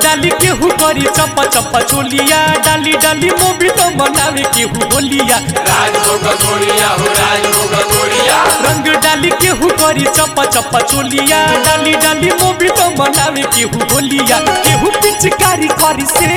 डाली केहू करी चप्पा चप्पा चोलिया डाली डाली मोबी तो मनावे केहू होलिया राजभोग गोरिया हो राजभोग गोरिया रंग डाली केहू करी चप्पा चप्पा चोलिया डाली डाली मोबी तो मनावे केहू होलिया केहू पिचकारी करी से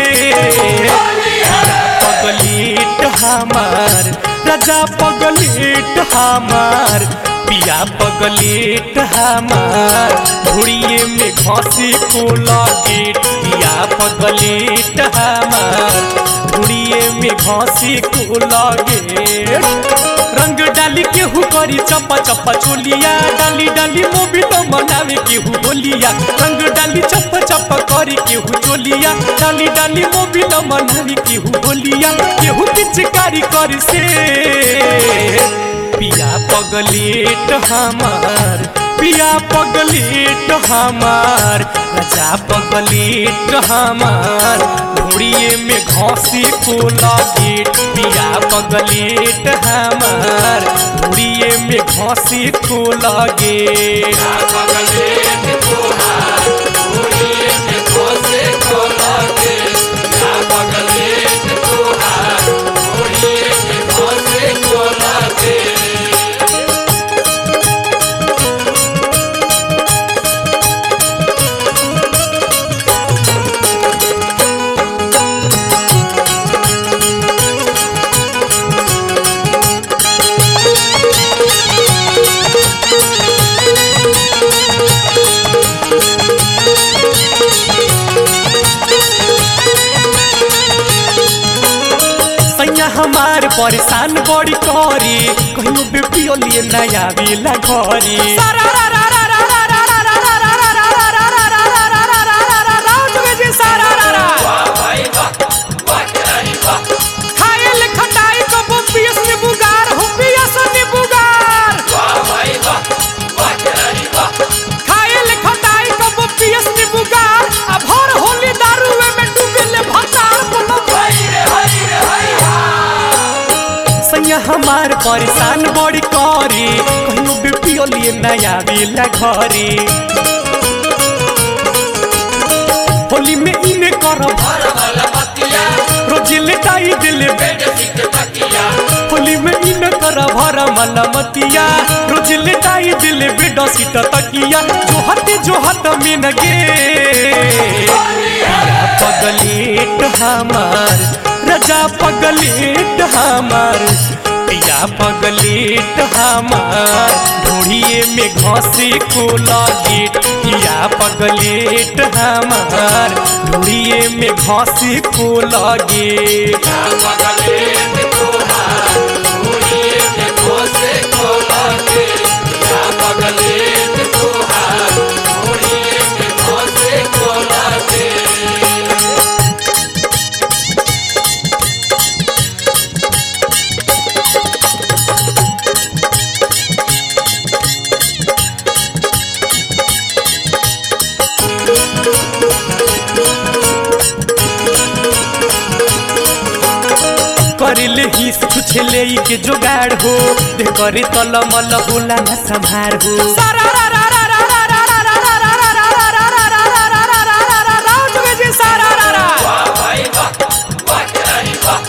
पगलेट हमार राजा पगलेट हमार पिया पगलेट हमार घोड़िए में घसी को गेट पिया पगलेट हमार घोड़िए में घसी को गेट रंग डाली केहू करी चप्पा चप्पा चोलिया डाली डाली मोबी तो मनावे केहू होलिया रंग डाली चप्पा चप्पा करी केहू चोलिया डाली डाली मोबी तो मनावे केहू होलिया केहू पिचकारी करी से पिया पगलेट हमार पिया पगलेट हमार राजा पगलेट हमार घोड़िए में घसी को गेट पिया पगलेट हमार घोड़िए में घसी को गेट पगलेट तोहार गोरिये में घोसे को लागे ना पगलेट तोहार गोरिये में घोसे को लागे सैया हमार परेशान बड़ी करी कहियो बेपियो लिए नया बेला घरी वाह भाई वाह वाह तेरी वाह वाह भाई वाह वाह तेरी वाह हाय रे हाय रे हाय सैया हमार परेशान बड़ी करी कहियो बेपियो लिए नया बेला घरी होली में इने करब हर वाला बतिया रोज लेटाई दिल बेड सीट तकिया होली में इन कर भर मलमतिया रोज लेटाई दिल बेड सीट तकिया जो हट जो हट में गे पिया पगलेट हमार राजा पगलेट हमार पिया पगलेट हमार ढूढ़िए में घसी को गेट पिया पगलेट हमार ढूढ़िए में घसी को गेट ना पगलेट तोहार गोरिये में घोसे को लागे ना पगलेट तोहार गोरिये में घोसे को लागे करिले हिस कुछ ले के जुगाड़ हो दे करे तल मल होला न संभार हो वाह भाई वाह वाह तेरी वाह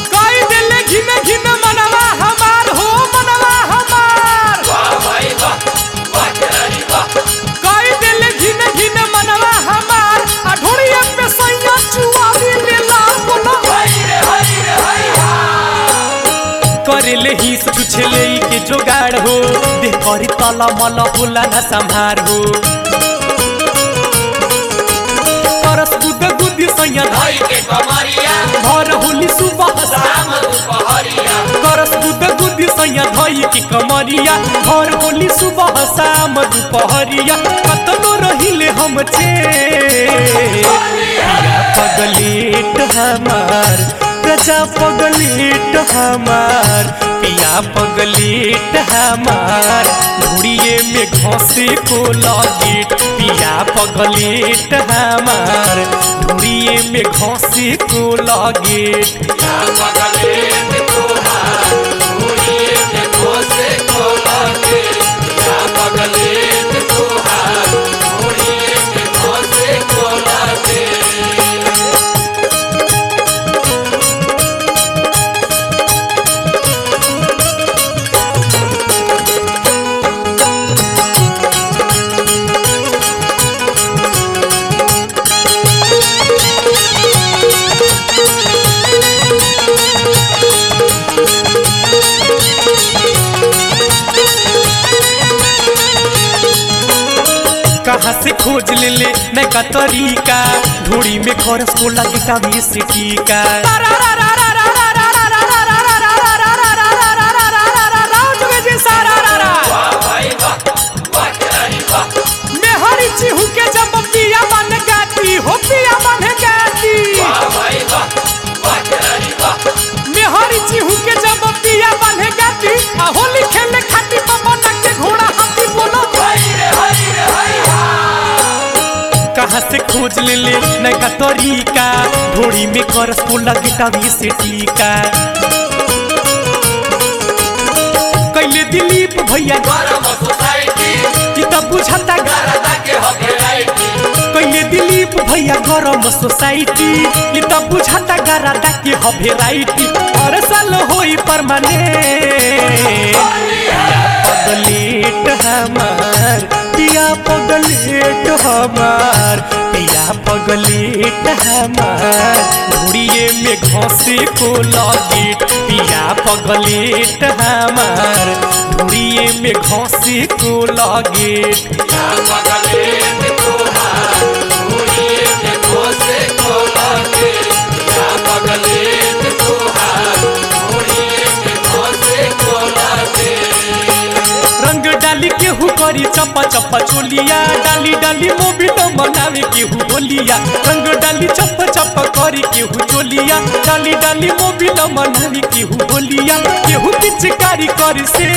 वाह भाई वाह वाह तेरी वाह हाय रे हाय रे हाय करिले हिस कुछ ले के जुगाड़ हो दे करे तल मल होला न संभार हो करस गुद गुदी सैया भाई के कमरिया भर होली सुबह शाम दुपहरिया करस गुद गुदी सैया धई की कमरिया भर होली सुबह शाम दुपहरिया कतनो रहिले हम छे पिया पगलेट हमार प्रजा पगलेट हमार पिया पगलेट हमार घुड़िए में घसे को गेट पिया पगलेट हमार घुड़िए में घसे को गेट ना पगलेट तोहार गोरिये में घोसे को लागे ना पगलेट तोहार गोरिये में घोसे को लागे नैका तरीका ढोड़ी में खरस को लगे टावी से टीका वाह भाई वाह वाह खिलाड़ी वाह मेहरी चिहू के जब पिया बन गाती हो पिया बन गाती वाह भाई वाह वाह खिलाड़ी वाह मेहरी चिहू के जब पिया बन गाती आ होली खेले खाती पवन के घोड़ा हाथी बोलो हाय रे हाय रे हाय कहाँ से खोज ले ले नैका तरीका ढोड़ी में करस को लगे टावी से टीका कैले दिलीप भैया गरम सोसाइटी कि तब बुझाता गा गरदा के हो वेराइटी कैले दिलीप भैया गरम सोसाइटी कि तब बुझाता गरादा के ह भेराइटी हर साल होई परमानेंट पगलेट हमार पिया पगलेट हमार पिया पगलेट हमार घुड़िए में घसे को लगे पिया पगलेट हमार घुड़िए में घसे को लगे या पगले में तोहार मुड़िए में घोसे को लागे या पगले में तोहार मुड़िए में घोसे को लागे रंग डाली केहू करी चप्पा चप्पा चोलिया डाली डाली मोबिल मनावे केहू बोलिया रंग डाली चप्पा चप्पा करी केहू चोलिया डाली डाली मोबिल मनावे केहू बोलिया केहू पिचकारी कर से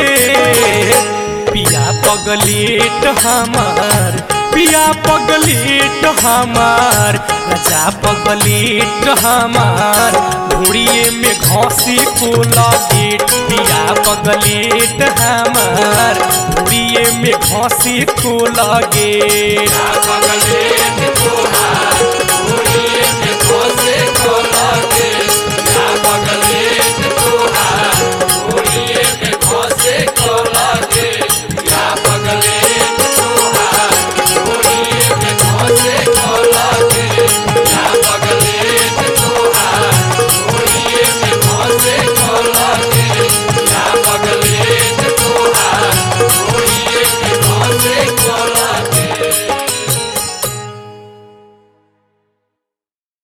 पिया पगलेट हमार पिया पगलेट हमार राजा पगलेट हमार घोड़िए में घोसी को लगे पिया पगलेट हमार घोड़िए में घोसी को लगे या पगले में तोहार